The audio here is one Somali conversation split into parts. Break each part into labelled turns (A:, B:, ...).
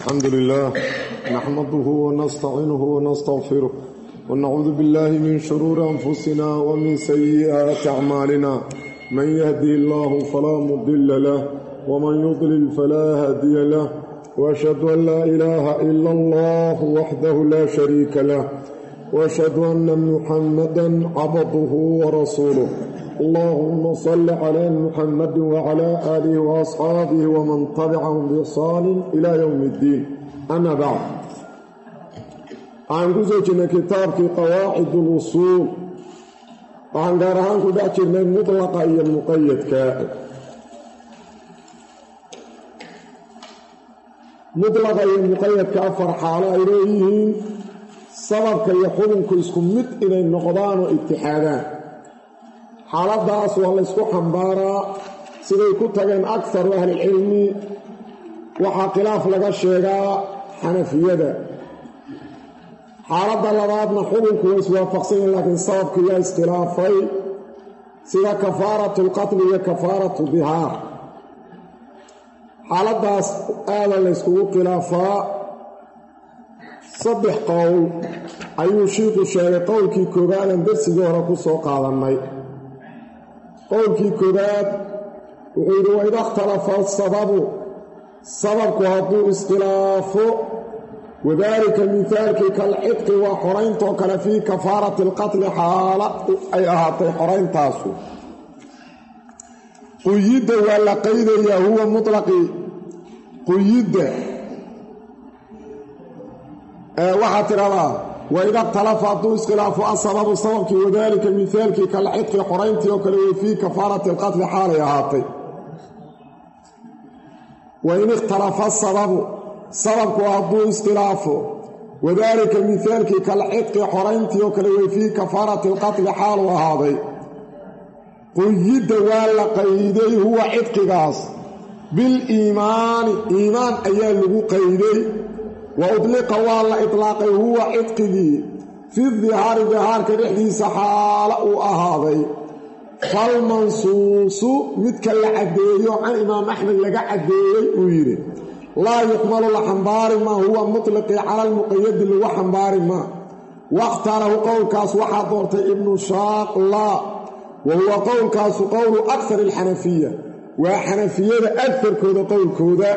A: الحمد لله نحمده ونستعينه ونستغفره ونعوذ بالله من شرور أنفسنا ومن سيئات أعمالنا من يهدي الله فلا مضل له ومن يضلل فلا هادي له وأشهد أن لا إله إلا الله وحده لا شريك له وأشهد أن محمدا عبده ورسوله اللهم صل على محمد وعلى آله وأصحابه ومن تبعهم بإحسان إلى يوم الدين أما بعد waxaan ku soo jirnay kitaabkii qawaacid اlusuul waxaan gaar ahaan ku dhex jirnay mutlaqa iyo muqayadka mutlaqa iyo muqayadka afar xaalo ay leeyihiin sababka iyo xukunku isku mid inay noqdaan oo itixaadaan xaaladaas waa la ysku xambaaraa siday ku tageen akaru ahlilcilmi waxaa khilaaf laga sheegaa xanafiyada xaaladda labaadna xukunku waa iswaafaqsanyahin laakiin sababku yaa iskhilaafay sida kafaaratu lqatli iyo kafaaratu dihaar xaaladdaas aada la yskugu khilaafaa saddex qowl ayuu shiiku sheegay qowlkii koobaadan darsigii hore ku soo qaadannay qowlkii koobaad wuxuu yidhi waida ikhtalafa asababu sababku hadduu iskhilaafo wadaalika mihaalkii kalcidqi waa xorayntoo kale fii kafaarati alqatli xaala ay ahaatay xorayntaasu quyidda waa la qaydayaa huwa mutlaqi quyidda waxaa tidhahdaa waida ikhtalafa hadduu iskhilaafo asababu sababkii wadaalika mihaalkii kalcidqi xorayntii oo kale wey fii kafaarati alqatli xaalay ahaatay wain ikhtalafa asababu sababku hadduu iskhilaafo wadaalika mihaalkii kalcidqi xorayntii oo kale wey fii kafaarati alqatli xaalu ahaaday quyidda waa la qayday huwa cidqigaas biliimaani iimaan ayaa lagu qayday wa udliqa waa la itlaaqay huwa cidqigii fi dihaari dihaarka dhexdiisa xaala uu ahaaday falmansuusu midka la caddeeyo can imaam axmed laga caddeeyey uu yidhi laa yuxmalu la xambaari maa huwa mutlaqii cala almuqayadi lagu xambaari maa wakhtaarahu qowlkaas waxaa doortay ibnu shaaqla wa huwa qowlkaasu qowlu akar alxanafiya waa xanafiyada agarkooda qowlkooda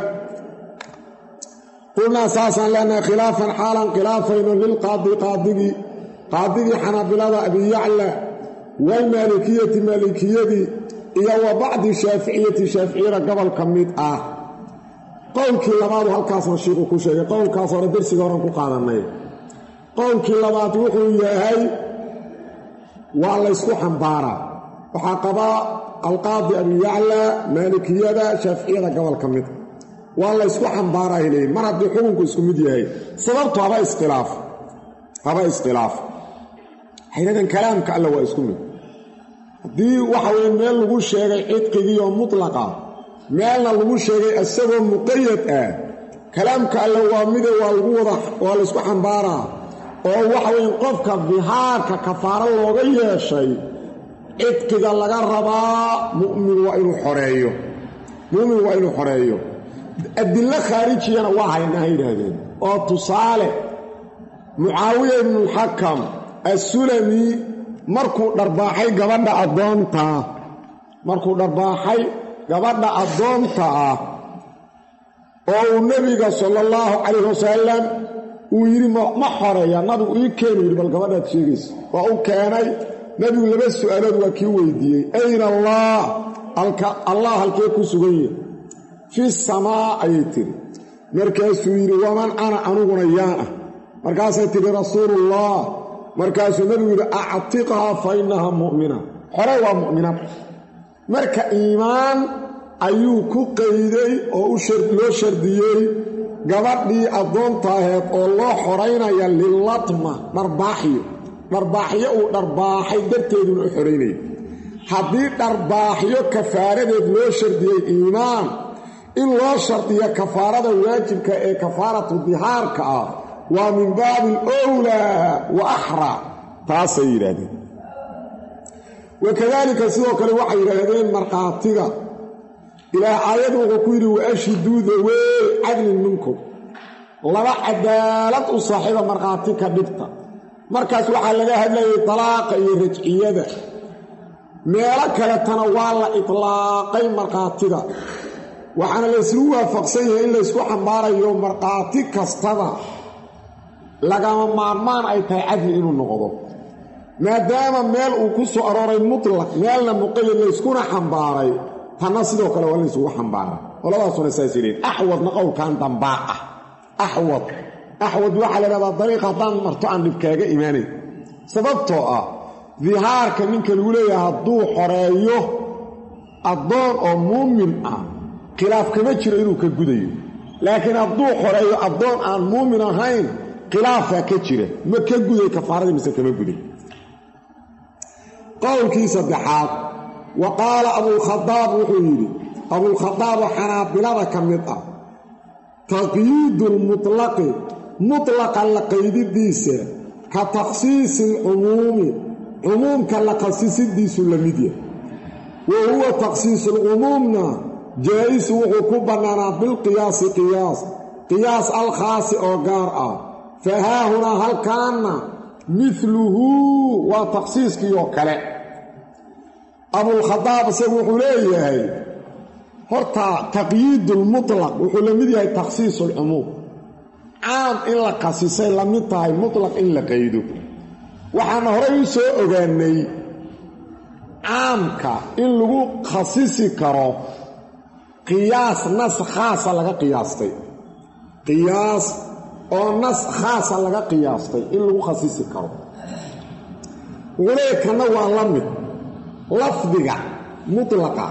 A: qulnaa saasaan leenahay khilaafan xaalan khilaafayno lilqaadi qaadigii qaadigii xanaabilada abiyacla walmaalikiyati maalikiyadii iyo wa bacdi shaaficiyati shaaficiyada gobol ka mid ah qowlkii labaadu halkaasna shiiku ku sheegay qowlkaas hore darsiga horan ku qaadanay qowlkii labaad wuxuu yahay waa laysku xambaaraa waxaa qabaa alqaadi abiyacla maalikiyada shaaficiyada gobol ka mid waa laysku xambaaraa leeyiin mar haddii xukunku isku mid yahay sababtu haba iskhilaaf haba iskhilaaf xayradan kalaamka alla waa isku mid haddii waxa weye meel lagu sheegay cidqigiioo mutlaqa meelna lagu sheegay isagoo muqayad ah kalaamka alle waa mide waa lagu wada waa laysku xambaaraa oo waxa weye qofka dihaarka kafaaro looga yeeshay cidqiga laga rabaa mumin waa inuu xoreeyo mu'min waa inuu xoreeyo adillo khaarijiyana waa haynaha yidhaahdeen oo tusaale mucaawiya ibnulxakam assulami markuu dharbaaxay gabadha addoontaa markuu dharbaaxay gabadha addoonta ah oo uu nebiga sala allahu calayh wasalam uu yidhi ma xoreeya nabigu ii keenu yidhi bal gabadhaad sheegaysa waa u keenay nebigu laba su'aalood waa kii weydiiyey ayna allah allah halkee ku sugan yahi fi samaa ayay tidhi markaasuu yidhi waman ana aniguna yaan ah markaasay tidhi rasuuluullah markaasuu nebigu yidhi actiqhaa fa innahaa mu'mina xore waa mu'minad marka iimaan ayuu ku qayday oo loo shardiyey gabadhii addoontaaheed oo loo xoraynaya lilatma dharbaaxyo dharbaaxyo uu dharbaaxay darteeduna u xoraynaya haddii dharbaaxyo kafaaradeed loo shardiyey iimaan in loo shardiyo kafaarada waajibka ee kafaaratu dihaarka ah waa min baabi alowlaa wa axraa taasay yidhaahdeen wakadaalika sidoo kale waxay yidhaahdeen markhaatiga ilaah aayad wuxuu ku yidhi waashhiduu dawee cadlin minkum laba cadaalad u saaxiiba markhaati ka dhigta markaas waxaa laga hadlayay dalaaqa iyo rajciyada meelo kaletana waa la itlaaqay markhaatida waxaana laysgu waafaqsan yahay in laysku xambaarayo markhaati kastada lagama maarmaan ay tahay cadli inuu noqdo maadaama meel uu ku soo arooray mutlaq meelna muqayad layskuna xambaaray tanna sidoo kale waa in laysugu xambaara qoladaasuna saas yidheen axwadna qowlkan dambaa ah axwad axwad waxaa la idhahdaa dariiq haddaan marto aan dhibkaaga imaanayn sababtoo ah dihaarka ninka lagu leeyahay hadduu xoreeyo addoon oo muumin ah khilaaf kama jiro inuu ka gudayo laakiin hadduu xoreeyo addoon aan muumin ahayn khilaafaa ka jira ma ka guday kafaaradii mise kama guday qowlkii saddexaad wa qaala abulkhadaab wuxuu yidhi abulkhadaaboo xanaabilada ka mid ah taqyiidu lmutlaqi mutlaqa la qaydidiisa ka takhsiisi alcumuumi cumuumka la khasisidiisu la mid yahay wa huwa takhsiisulcumuumna jaa-isu wuxuu ku bannaanaa bilqiyaasi qiyaas qiyaas alkhaasi oo gaar ah fa haahunaa halkaanna midluhu waa takhsiiskii oo kale abulkhadaab isagu wuxuu leeyahay horta taqyiidulmutlaq wuxuu la mid yahay takhsiisulcumuum caam in la khasisay la mid tahay mutlaq in la qaydo waxaana horay u soo ogaanay caamka in lagu khasisi karo qiyaas nas khaasa laga qiyaastay qiyaas oo nas khaasa laga qiyaastay in lagu khasisi karo wuxuu leeyahy kanna waa la mid lafdiga mutlaqa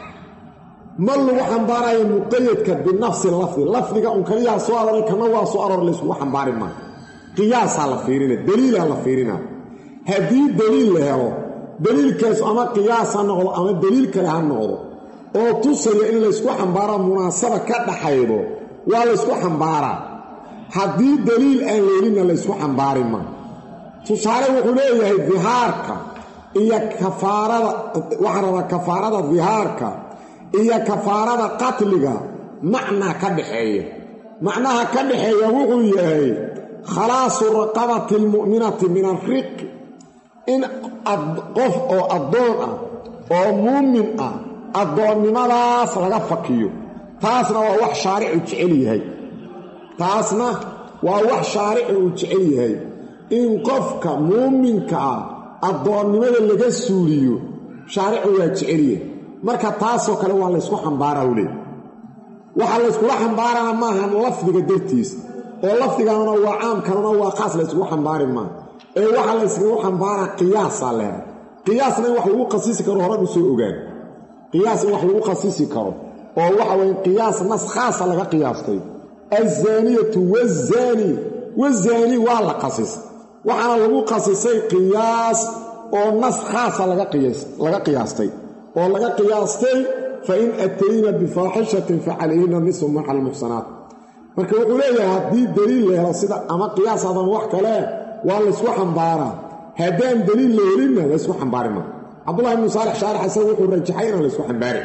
A: ma lagu xambaarayo muqayadka binafsi lafdi lafdiga un kaliyaa soo aroray kana waa soo aroor layskugu xambaari maayo qiyaasaa la fiirina daliilaa la fiirina haddii daliil la helo daliilkaas ama qiyaas ha noqdo ama daliil kale ha noqdo oo tusaya in laysku xambaara munaasaba ka dhaxaydo waa laysku xambaaraa haddii daliil aan leelinna laysku xambaari maa tusaale wuxuu leeyahay dihaarka iyo kafaarada waxaa rabaa kafaarada dihaarka iyo kafaarada qatliga macnaa ka dhaxeeya macnaha ka dhaxeeya wuxuu yahay khalaasu raqabati almu'minati min alriqi in qof oo addoon ah oo muumin ah addoonnimadaas laga fakiyo taasna waa wax shaaricu jecel yahay taasna waa wax shaaricu uu jecel yahay in qofka muuminka ah addoonnimada laga suuliyo shaaricu waa jecel yahay marka taasoo kale waa laysku xambaaraa u leey waxaa layskula xambaarana maahan lafdiga dartiis oo lafdiganuna waa caamkanuna waa qaas layskugu xambaari maa ee waxaa layskagu xambaaraa qiyaasaa leehay qiyaasna in wax lagu khasisi karo horan u soo ogaan qiyaas in wax lagu khasisi karo oo waxa weye qiyaas nas khaasa laga qiyaastay alzaaniyatu wazaani wazaani waa la khasis waxaana lagu khasisay qiyaas oo nas khaasa laga qiyaastay oo laga qiyaastay fain atayna bifaaxishatin facalayhina nisu maca almuxsanaat marka wuxuu leeyahay haddii daliil la helo sida ama qiyaas adan wax kale waa laysku xambaaraa haddaan daliil la helinna laysku xambaari maa cabdullahi ibnu saalix shaarix isaga wuxuu rajaxay inaan laysku xambaarin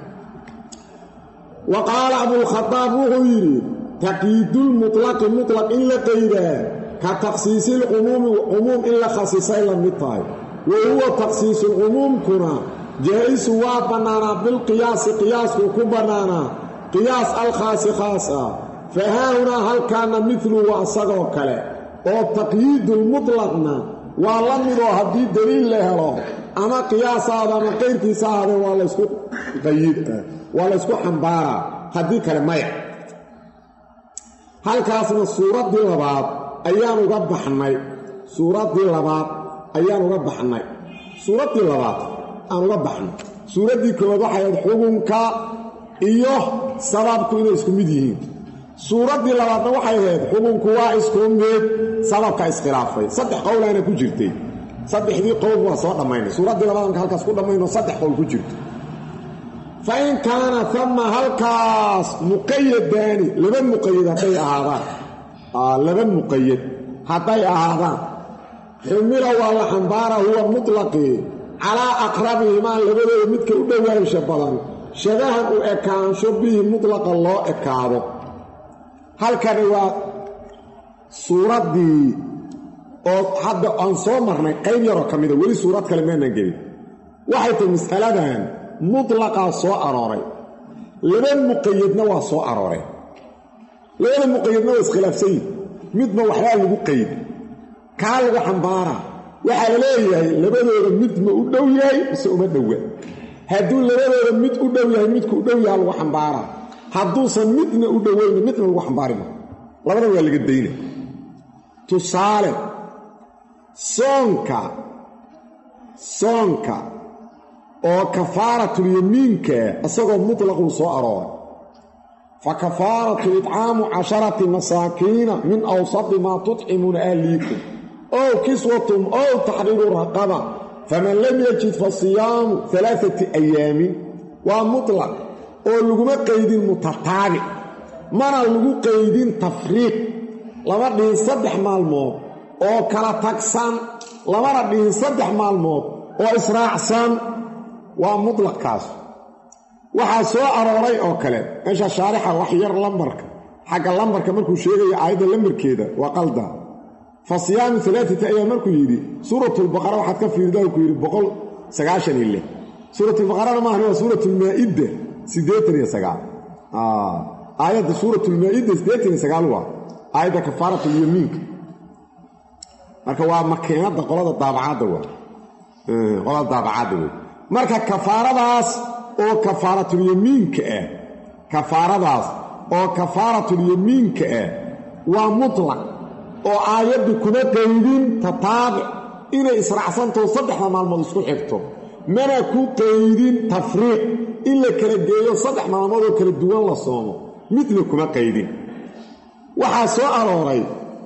A: wa qaala abulkhadaab wuxuu yidhi taqyiidulmutlaqi mutlaq in la qaydaa ka takhsiisilcumuumi cumuum in la khasisay la mid tahay wa huwa takhsiisulcumuumkuna jaa-isu waa bannaanaa bilqiyaasi qiyaaskuu ku bannaanaa qiyaas alkhaasi khaas ah fa haahunaa halkaana midlu waa isagoo kale oo taqyiidulmutlaqna waa la midoo haddii daliil la helo ama qiyaasaada ama qayrkiisa ahaadee waa laysku qayid waa laysku xambaaraa haddii kale maya halkaasna suuraddii labaad ayaan uga baxnay suuraddii labaad ayaan uga baxnay suuraddii labaad aan uga baxnay suuraddii koowaad waxay ahayd xugunka iyo sababku inay isku mid yihiin suuraddii labaadna waxay ahayd xugunku waa isku mid sababka iskhilaafay saddex qowlaana ku jirtay saddexdii qowl waa soo dhammaynay suuraddii labaad anka halkaas ku dhammayno saddex qowl ku jirto fa in kaana tama halkaas muqayadaani laba muqayad hadday ahaadaan laba muqayad hadday ahaadaan xumila waa la xambaara huwa mutlaqii calaa aqrabihimaa labadooda midka u dhowaansha badan shabahan u ekaansho bihi mutlaqa loo ekaado halkani waa suuraddii oo hadda aan soo marnay qayb yaroo ka mida weli suurad kale maanaan gelin waxay tahay mas'aladan mutlaqaa soo arooray laba muqayadna waa soo arooreen labada muqayadna waa iskhilaafsan yihin midba waxbaa lagu qayd kaa lagu xambaaraa waxaa la leeyahay labadooda mid ma u dhow yahay mise uma dhowa hadduu labadooda mid u dhow yahay midku u dhow yaha lagu xambaaraa hadduusan midna u dhowayna midna lagu xambaarima labada waa laga dayna tusaale soonka soonka oo kafaaratulyamiinkaa isagoo mutlaquu soo arooray fa kafaaratu idcaamu casharati masaakiina min awsati maa tudcimuuna ahliikum ow kiswatum ow taxriiru raqaba faman lam yajid fa siyaamu alaaati ayaamin waa mutlaq oo laguma qaydin mutataabic mana lagu qaydin tafriiq lama dhihin saddex maalmood oo kala tagsan lamana dhihin saddex maalmood oo israacsan waa mutlaqkaas waxaa soo arooray oo kale meesha shaarixa wax yar lambarka xagga lambarka markuu sheegayo aayadda lambarkeeda waa qalda fa siyaamu alaaati ayaam markuu yidhi suuratulbaqara waxaad ka fiirida ku yidhi boqol sagaashan iyo lix suuratulbaqarana maahan waa suuratulmaa'idda siddeetan iyo sagaal aayadda suuratulmaa'idda siddeetan iyo sagaal waa aayadda kafaaratulyamiinka marka waa makiinadda qolada daabacadda waa qolada daabacadda wey marka kafaaradaas oo kafaaratulyamiinka ah kafaaradaas oo kafaaratulyamiinka ah waa mutlaq oo aayaddu kuma qaydin tataabic inay israacsantaho saddexda maalmood isku xigto mana ku qaydin tafriiq in la kala geeyo saddex maalmood oo kala duwan la soomo midna kuma qaydin waxaa soo arooray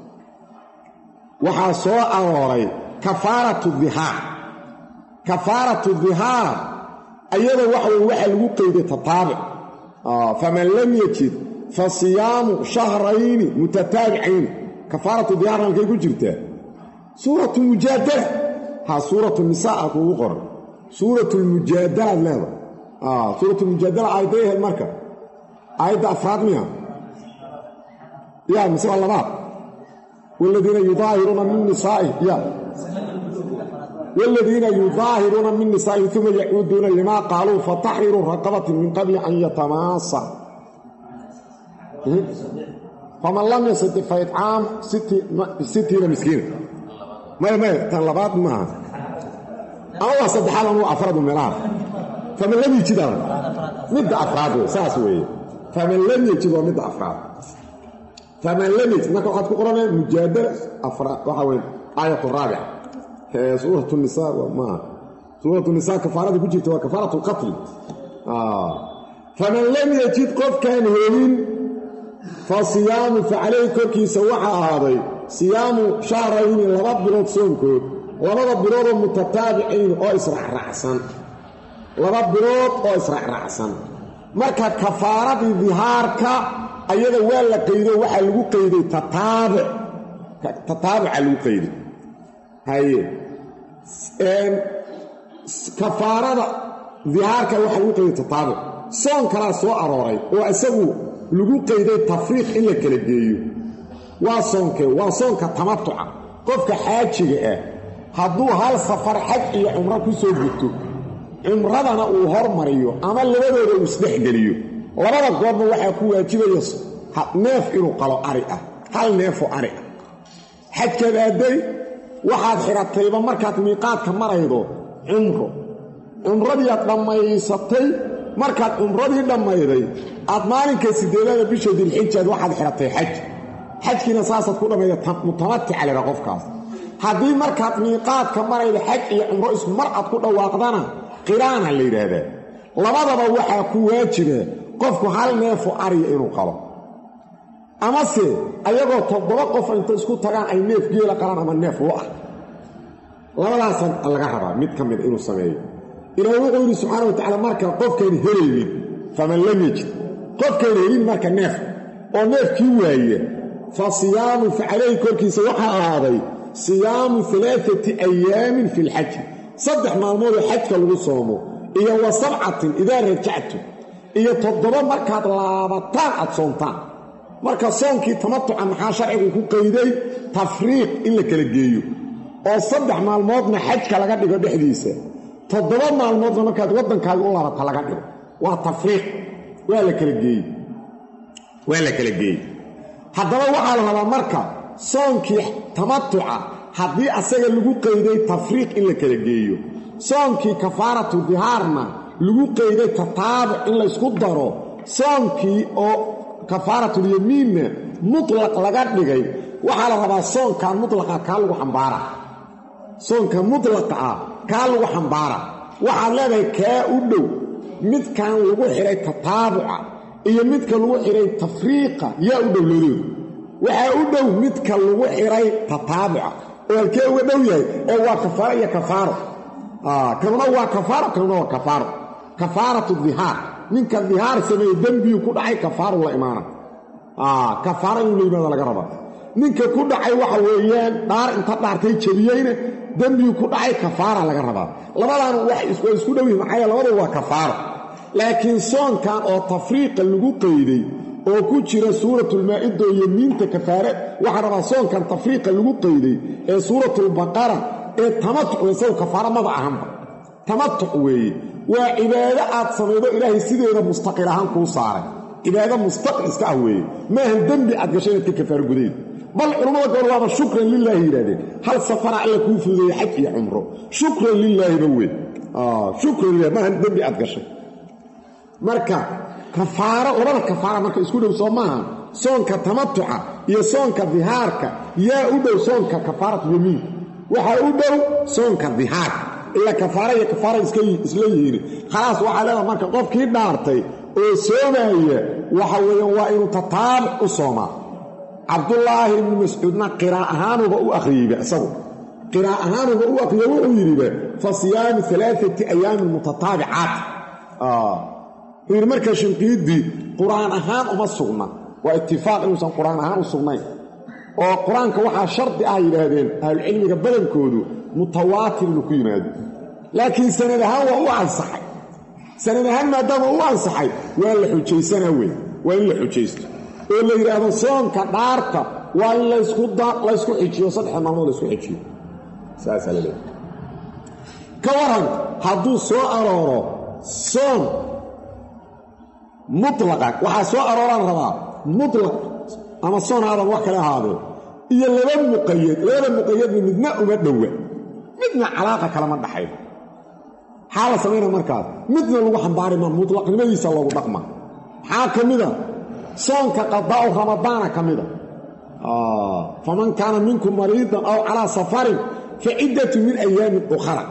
A: waxaa soo arooray kafaaratu dihaar kafaaratu dihaar ayada waxa weye waxaa lagu qayday tataabic faman lam yajid fa siyaamu shahrayni mutataabicayni kafaaratu dihaar halkay ku jirtaa suuratu mujaadala ha suuratu nisaa a kuugu qoran suuratu lmujaadalaad leeda suuratu mujaadala aayadday ahayd marka aayadda afraad miya ya mise waa labaad wladiina yudaahiruuna min nisaai ya wladiina yudaahiruuna min nisaa'ihim uma yacuuduuna limaa qaaluu fataxriru raqabatin min qabli an yatamaasa faman lam yastati fa itcaam sittiina miskiina maya maya tan labaad maaha ama waa saddexaad ama waa afradu meelaha faman lam yejid a midda afraad wey saas weeye faman lam yejid waa midda afraad faman lam yejid marka waxaad ku qoranaya mujaadala afraad waxaa weye aayat raabica suurat nisaa maaha suurat nisaa kafaarada ku jirta waa kafaarat lqatli faman lam yejid qofkaan helin fa siyaamu fa calayhi korkiisa waxaa ahaaday siyaamu shahrayni laba bilood soonkood labada biloodoo mutataabicayn oo israacraacsan laba bilood oo israacraacsan marka kafaaradii dihaarka ayada waa la qaydo waxaa lagu qayday tataabic tataabuca lagu qayday haye kafaarada dihaarka waxaa lagu qayday tataabuc soon kalaa soo arooray oo isagu lagu qayday tafriiq in la kala geeyo waa soonkee waa soonka tamatuca qofka xaajiga ah hadduu hal safar xaj iyo cumro ku soo gudto cumradana uu hormariyo ama labadooda uu isdhexgeliyo labada goorna waxaa ku waajibaya neef inuu qalo ari ah hal neefoo ari ah xajkaad aaday waxaad xidhatayba markaad miiqaadka maraydo cumro cumradiiaad dhammaysatay markaad cumradii dhammayday aad maalinka sideedaada bisha dilxijaad waxaad xidhatay xaj xajkiina saasaad ku dhammayda mutamatica leha qofkaas haddii markaad miiqaadka marayda xaj iyo cumro isku mar aad ku dhawaaqdana qiraana la yidhaahdaa labadaba waxaa ku waajiba qofku hal neefo ariya inuu qalo amase ayagoo toddoba qof inta isku tagaan ay neef geela qalaan ama neef lo-ah labadaasan laga rabaa mid ka mida inuu sameeyo ilaah wuxuu yidhi subxaana wa tacala marka qofkaan helaynin faman lam yajid qofkaan helin marka neef oo neefkii waaya fa siyaamu fa calayhi korkiisa waxaa ahaaday siyaamu alaaati ayaamin fi lxaji saddex maalmoodoo xajka lagu soomo iyo wa sabcatin idaa rajactu iyo toddoba markaad laabataan aad soontaan marka soonkii tamatuca maxaa sharcigu ku qayday tafriiq in la kala geeyo oo saddex maalmoodna xajka laga dhigo dhexdiisa toddoba maalmoodna markaad waddankaaga u laabata laga dhigo waa tafriiq waa la kala geeyey waa la kala geeyey haddaba waxaa la rabaa marka soonkii tamatuca haddii asaga lagu qayday tafriiq in la kala geeyo soonkii kafaaratu dihaarna lagu qayday tataabuc in laysku daro soonkii oo kafaaratulyamiinna mutlaq laga dhigay waxaa la rabaa soonkan mutlaqa kaa lagu xambaara soonka mutlaqa ah kaa lagu xambaara waxaad leedahay kaa u dhow midkan lagu xidhay tataabuca iyo midka lagu xidhay tafriiqa yaa u dhow labadooda waxaa u dhow midka lagu xidhay tataabuca oo halkee uga dhow yahay ee waa kafaaro iyo kafaaro kanuna waa kafaaro kanuna waa kafaaro kafaaratu dihaar ninka dihaar sameeye dembiyu ku dhacay kafaaru la imaana kafaaro inuu la yimaado laga rabaa ninka ku dhacay waxa weeyaan dhaar inta dhaartay jebiyeyna dembiyu ku dhacay kafaara laga rabaa labadaan waa isku dhow yihin maxaa labadu waa kafaaro laakiin soonkan oo tafriiqa lagu qayday oo ku jira suuratulmaa-ida oo yemiinta kafaare waxaa rabaa soonkan tafriiqa lagu qayday ee suuratulbaqara ee tamatuc isagu kafaaro maba ahanba tamatuc weeye waa cibaado aad samaydo ilaahay sideeda mustaqil ahaan kuu saaray cibaado mustaqil iska ah weeye maahan dembi aad gashay inaad ka kafaaro gudayd bal culammada gobol waaba shukran lilaahi yidhahdeen hal safara alla kuu fududeeye xaj iyo cumro shukran lilaahiba wey shukran lilahi maahan dembi aad gashay marka kafaaro labada kafaara marka isku dhow soo maaha soonka tamatuca iyo soonka dihaarka yaa u dhow soonka kafaaratu yamiin waxaa u dhow soonka dihaarka ilaa kafaara iyo kafaara isla yihiin khalaas waxaa leedaha marka qofkii dhaartay oo soomaya waxa weeyaan waa inuu tataabuc u soomaa cabdullaahi ibnu mascuudna qiraa ahaanuba u akhriyeyba isagu qiraa ahaanuba u akhriye wuxuu yidhiba fa siyaamu alaaati ayaamin mutataabicaat wuxuu yidhi marka shinqiidii qur-aan ahaan uma sugna waa itifaaq inuusan qur-aan ahaan u sugnayn oo qur-aanka waxaa shardi ah yidhaahdeen ahlucilmiga badankoodu mutawaatir inuu ku yimaado laakiin sanad ahaan waa u ansaxay sanad ahaan maadaama u ansaxay waa la xujaysanaa wey waa in la xujaysto oo la yidhaahdo soonka dhaarta waa in laysku xijiyo saddexda maalmood laysku xijiyo saasaa la leeyahay ka waran hadduu soo arooro soon mutlaqa waxaa soo arooraan rabaa mutlaq ama soon aadan wax kale ahaadee iyo laba muqayad labada muqayadna midna uma dhowa midna calaaqa kalama dhaxayn maxaa la samaynaa markaas midna lagu xambaari maa mutlaqnimadiisa loogu dhaqma maxaa ka mida soonka qadaa'u ramadaana ka mida faman kaana minkum mariidan aw calaa safarin fa ciddatu min ayaamin ukhara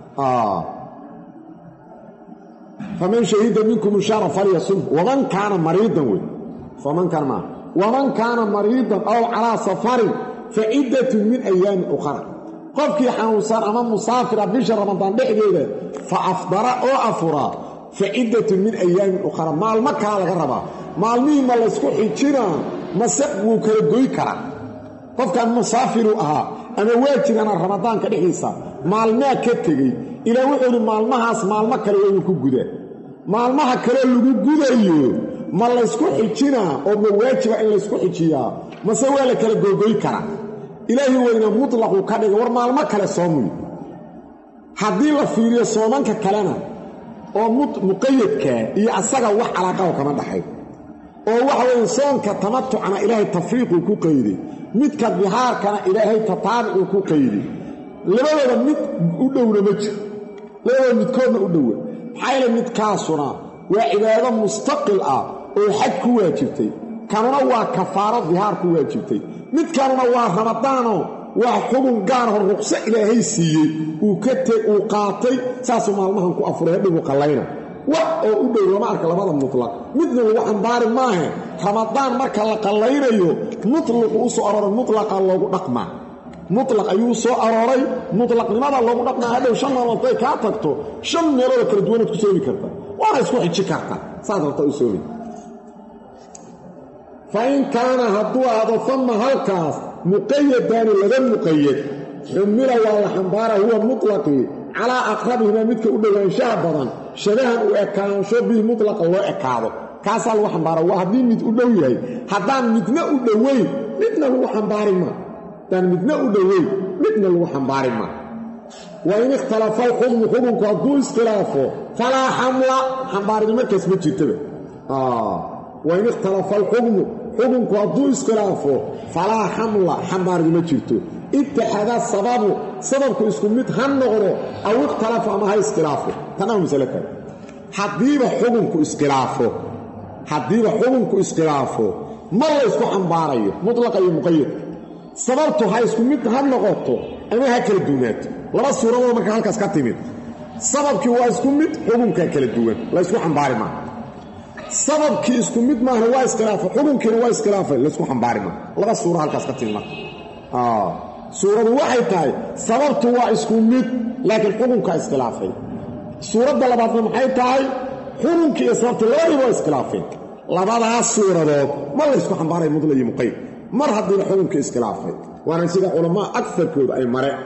A: faman shahida minkum shaara falyasum waman kaana mariidan wey faman kaana maa waman kaana mariidan aw calaa safarin fa ciddatun min ayaamin ukhara qofkii xanuunsan ama musaafira bisha ramadaan dhexdeeda fa afdara oo afuraa fa ciddatun min ayaamin ukhara maalmo kala laga rabaa maalmihii ma laysku xijinaa mase wuu kala goy karaa qofkan musaafiruu ahaa ama waa jirana ramadaanka dhexdiisa maalmaa ka tegey ilaa wuxuu idhi maalmahaas maalmo kale waa inuu ku gudaa maalmaha kale lagu gudayo ma laysku xijinaa oo ma waajiba in laysku xijiyaa mase waa la kala googoy karaa ilaahi weyna mutlaqu ka dhiga war maalmo kale soomuy haddii la fiiriyo soomanka kalena oo muqayadkaa iyo asaga wax calaaqaho kama dhaxay oo waxa weeye soonka tamatucna ilaahay tafriiquu ku qayday midka dihaarkana ilaahay tataabucuu ku qayday labadooda mid u dhowna ma jiro labadooda midkoodna u dhowa maxaa yeele midkaasuna waa cibaado mustaqil ah oo xaj ku waajibtay kanuna waa kafaaro dihaar ku waajibtay midkanuna waa ramadaanoo waa xugun gaarho ruqso ilaahay siiyey uu ka te uu qaatay saasuu maalmahan ku afuray hadhigu qallayna wax oo u dhow lama arka labada mutlaq midna lagu xambaari maahe ramadaan marka la qallaynayo mutlaqu u soo arooray mutlaqa loogu dhaqmaa mutlaq ayuu u soo arooray mutlaqnimada loogu dhaqmaa hadhow shan maalmood day kaa tagto shan meeloodoo kala duwanaad ku soomi karta waana isku xiji karta saas rabta u soomi fa in kaana hadduu ahdo fama halkaas muqayadaani laba muqayad xumila waa la xambaara huwa mutlaqii calaa aqrabihimaa midka u dhowaanshaha badan shabahan u ekaansho bihi mutlaqa loo ekaado kaasaa lagu xambaara waa haddii mid u dhow yahay haddaan midna u dhoweyn midna lagu xambaari maa haddaan midna u dhoweyn midna lagu xambaari maa wa in ikhtalafa alxukmu xukunku hadduu iskhilaafo falaa xamla xambaarini markaas ma jirtaba wa in ikhtalafa alxukmu xukunku hadduu iskhilaafo falaa xamla xambaarini ma jirto itixada sababu sababku isku mid ha noqdo aw ikhtalafa ama ha iskhilaafo tanaa masale kale haddiiba xukunku iskhilaafo haddiiba xukunku iskhilaafo ma la ysku xambaarayo mutlaqa iyo muqayadka sababtu ha isku mid ha noqoto ama ha kala duwnaato laba suuradood marka halkaas ka timid sababkii waa isku mid xukunkaa kala duwan la ysku xambaari maaha sababkii isku mid maahna waa iskhilaafay xukunkiina waa iskhilaafay laysku xambaari maaha laba suura halkaas ka timid marka suuradu waxay tahay sababtu waa isku mid laakiin xukunkaa iskhilaafay suuradda labaadna maxay tahay xukunkii iyo sababtii labadiiba waa iskhilaafeen labadaas suuradood ma la ysku xambaaray mudla iyo muqayd mar haddiiba xukunkii iskhilaafay waana sida culamaa agarkooda ay mareen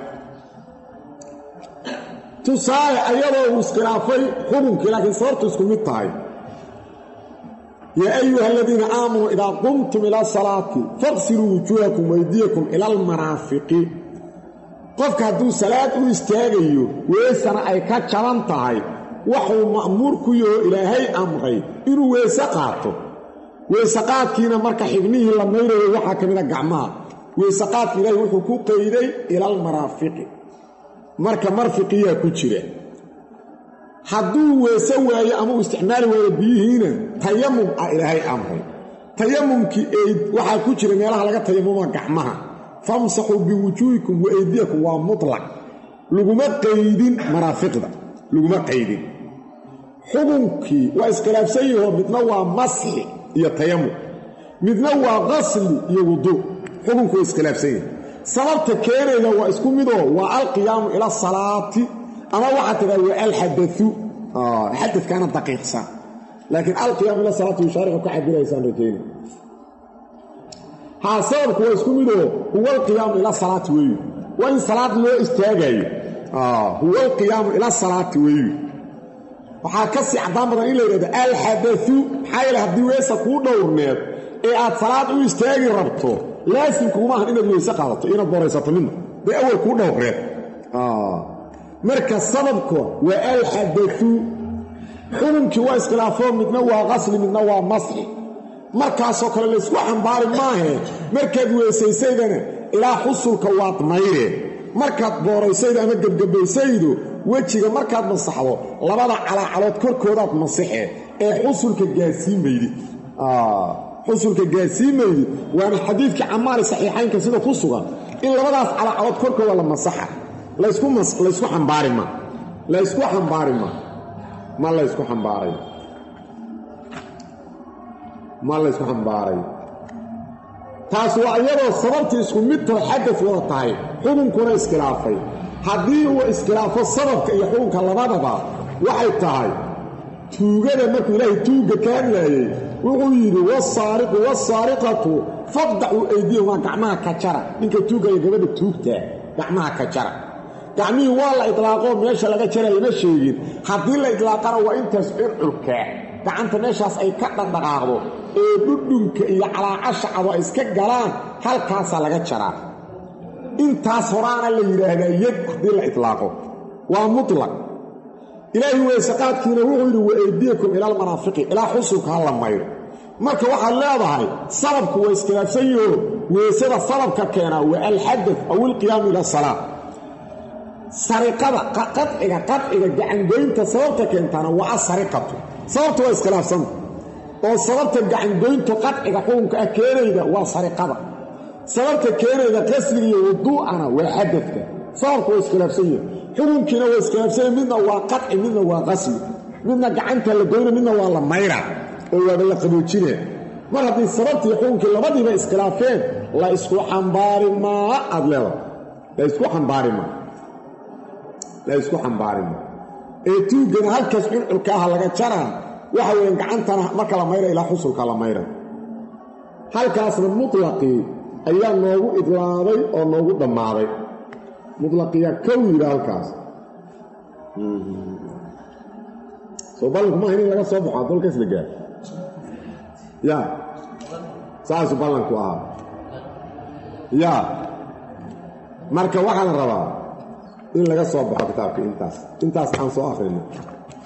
A: tusaale ayadoo uu iskhilaafay xukunkii laakiin sababtu isku mid tahay yaa ayuha aladiina aamanuu idaa qumtum ila salaati faqsiluu wujuuhakum waydiyakum ila almaraafiqi qofka hadduu salaad u istaagayo weesana ay ka jaban tahay waxuu ma'muur ku yaho ilaahay amray inuu weese qaato weeseqaadkiina marka xibnihii la mayrayo waxaa ka mida gacmaha weeseqaadka ilaahay wuxuu ku qayday ila almaraafiqi marka marfiqiyaa ku jira hadduu weese waayo ama uu isticmaali waayo biyihiina tayamum ah ilaahay amray tayamumkii eyd waxaa ku jira meelaha laga tayamuma gacmaha famsaxuu biwujuuhikum wa eydiyakum waa mutlaq laguma qaydin maraafiqda laguma qaydin xukunkii waa iskhilaafsan yaho midna waa masxi iyo tayamum midna waa qasli iyo wuduu xukunku waa iskhilaafsan yahay sababta keenayda waa isku midoo waa alqiyaamu ila salaati ama waxaa tidhahda waa alxadau xadadkaana daqiiqsan laakiin alqiyaamu ila salaati yushaaricu ka cabiraysaan rajayna haa sababku waa isku midoo huwa alqiyaamu ila salaati weeyu waa in salaad loo istaagayo huwa alqiyaamu ila salaati weeyu waxaa ka sii caddaan badan in la yidhahdo alxadau maxaa yeele haddii weesa kuu dhowrneed ee aad salaad u istaagi rabto laasimkuguma ahan inaad weyse qaadato inaad boraysato midna dee awal kuu dhowreed marka sababka waa alxadau xukunkii waa iskhilaafoo midna waa qasli midna waa masxi markaasoo kale laysku xambaari maahe markaad weysaysaydana ilaa xusulka waad mayre markaad booraysaydo ama gebgabaysaydo wejiga markaad masaxdo labada calaacalood korkoodaad masixee ee xusulka gaarsiimaydid xusulka gaarsiimaydid waana xadiidkii camaari saxiixaynka sida ku sugan in labadaas calaacalood korkooda la masaxa laysku xambaari ma laysku xambaari ma ma laysku xambaaray ma laysku xambaaray taas waa iyadoo sababtii isku midtoo xadad wada tahay xukunkuna iskhilaafay haddii uu iskhilaafo sababka iyo xukunka labadaba waxay tahay tuugada markuu ilaahay tuugga ka hadlaayey wuxuu yidhi wasaariqu wasaariqatu faqdacuu aydiyahumaa gacmaha ka jara ninka tuugga iyo gabadha tuugtaa gacmaha ka jara gacmihii waa la idlaaqoo meesha laga jara lama sheegin haddii la idlaaqana waa intaas circulkaa gacanta meeshaas ay ka dhaqdhaqaaqdo ee dhudhunka iyo calaacashacado ay iska galaan halkaasaa laga jaraa intaas horaana la yidhaahdaa yad haddii la itlaaqo waa mutlaq ilaahi weysaqaadkiina wuxuu yidhi wa eydiyakum ila almaraafiqi ilaa xusulka ha la mayro marka waxaad leedahay sababku waa iskhilaafsan yaho weysada sababka keenaa waa alxadad aw ilqiyaamu ila salaa sariqada qadciga qadciga gacangoynta sababta keentaana waa asariqatu sababta waa iskhilaafsanta oo sababta gacangoyntu qadciga xukunka ah keenayda waa sariqada sababta keenayda qasliga iyo wuduu'ana waa xadadka sababku waa iskhilaafsan yahi xukunkiina waa iskhilaafsanya midna waa qadci midna waa qasli midna gacanta la goyna midna waa la mayra oo waaba la qaboojina mar haddii sababtii xukunkii labadiiba iskhilaafeen la isku xambaari maa aad leedahay la isku xambaari maa la isku xambaari maa ee tuugana halkaas culculka aha laga jaraan waxa weeyaan gacantana marka la mayra ilaa xusulka la mayra halkaasna mutlaqii ayaa noogu idlaabay oo noogu dhammaaday mutlaqiyaa kow yidhi halkaas soo ballanku maaha in laga soo baxo adolkaas la gaar ya saasu ballanku ahaa ya marka waxaa la rabaa in laga soo baxo kitaabka intaas intaas aan soo akhrino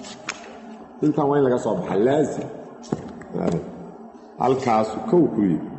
A: intaan waa in laga soo baxa laazim halkaasu kow ku yidhi